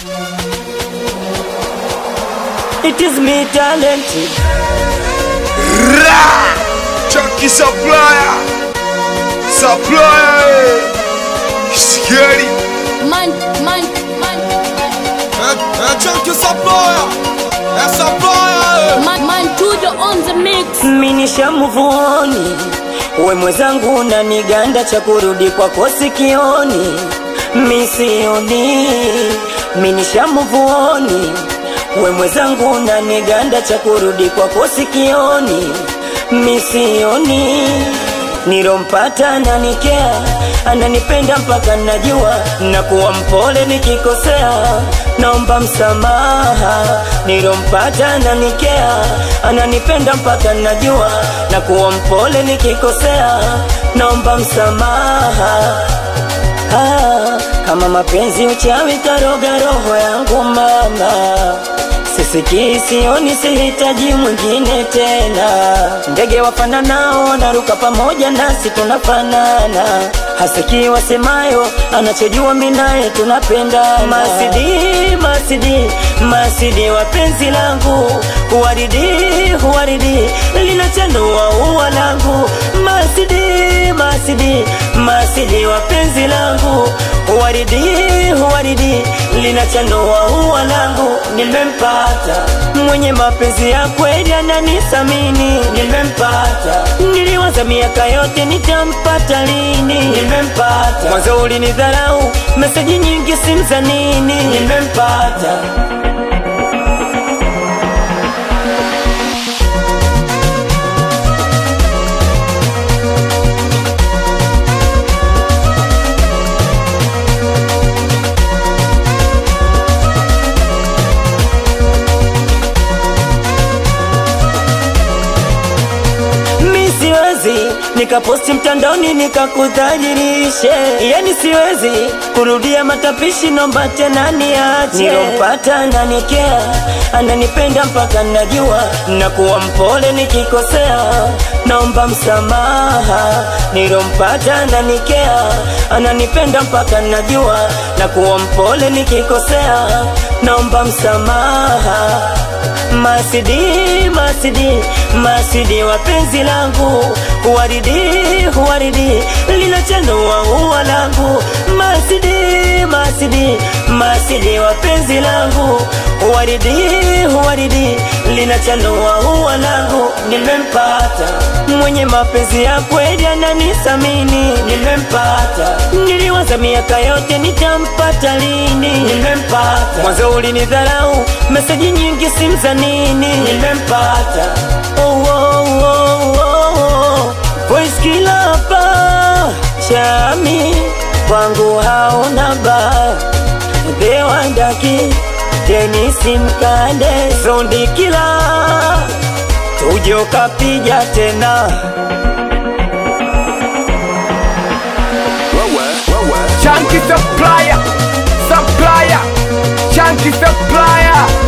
It is me talented. Ra! Chunky supplier! Supplier! eh. Scary! Man, man, man, Chunky supplier! É supplier! man, man, Tujo on the mix. Minishamuvuoni we mwenzangu na niganda cha kurudi kwako sikioni misioni minishamuvuoni we mwenzangu na niganda cha kurudi kwako sikioni misioni nilompata ananikea ananipenda mpaka najua na kuwa mpole nikikosea naomba msamaha nilompata ananikea ananipenda mpaka najua na kuwa mpole nikikosea naomba msamaha Ah, kama mapenzi uchawi karoga roho yangu mama sisikii sioni sihitaji mwingine tena ndege wafananao wanaruka pamoja nasi tunafanana hasikii wasemayo anachojua minaye tunapenda masidi masidi masidi wapenzi langu huwaridi huwaridi linachanua ua langu masidi masidi masidi wapenzi langu huwaridi huwaridi linachanua ua langu nimempata mwenye mapenzi ya kweli ananisamini nimempata niliwaza miaka yote nitampata lini nimempata mwanzo ulinidharau meseji nyingi simza nini nimempata mi siwezi nikaposti mtandaoni nikakudhalilishe yani siwezi kurudia matapishi nomba tena niache nilompata ananikea ananipenda mpaka najua na kuwa mpole nikikosea naomba msamaha nilompata ananikea ananipenda mpaka najua na kuwa mpole nikikosea naomba msamaha Masidi, masidi, masidi wapenzi langu Huwaridi, huwaridi, linachanua ua langu Masidi, masidi, masidi wapenzi langu Huwaridi, huwaridi, linachanua ua langu Nimempata, mwenye mapenzi ya kweli ananisamini Nimempata, niliwaza miaka yote nitampata lini Nimempata, mwanzo ulinidharau, meseji nyingi simza nini Nimempata, oh, oh, oh, oh, oh. Voice kila hapa chami kwangu hauna baya Dewandaki Denisi Mkande Zondi kila tuje ukapiga tena Chunky supplier, supplier, chunky supplier.